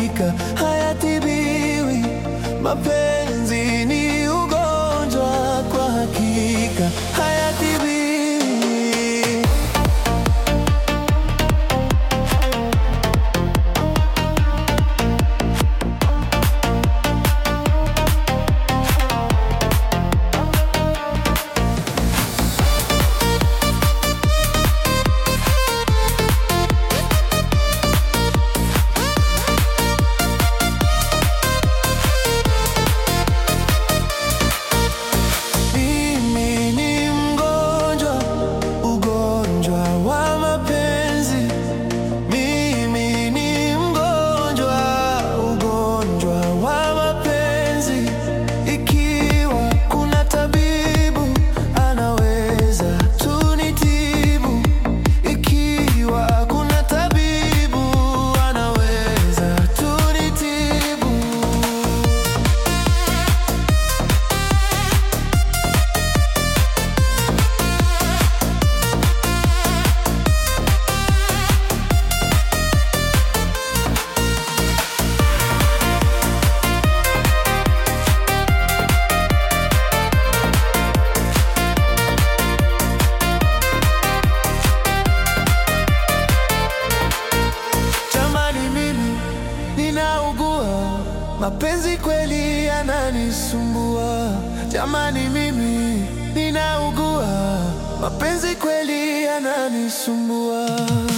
hakika hayatibiwi. Mapenzi ni ugonjwa, kwa hakika hayatibiwi. Mimi ni mgonjwa, ugonjwa wa mapenzi. Mimi ni mgonjwa, ugonjwa wa mapenzi. Ikiwa kuna tabibu anaweza tunitibu. Ikiwa kuna tabibu anaweza tunitibu. Jamani, mimi ninaugua, mapenzi kweli yananisumbua. Jamani, mimi ninaugua, mapenzi kweli yananisumbua.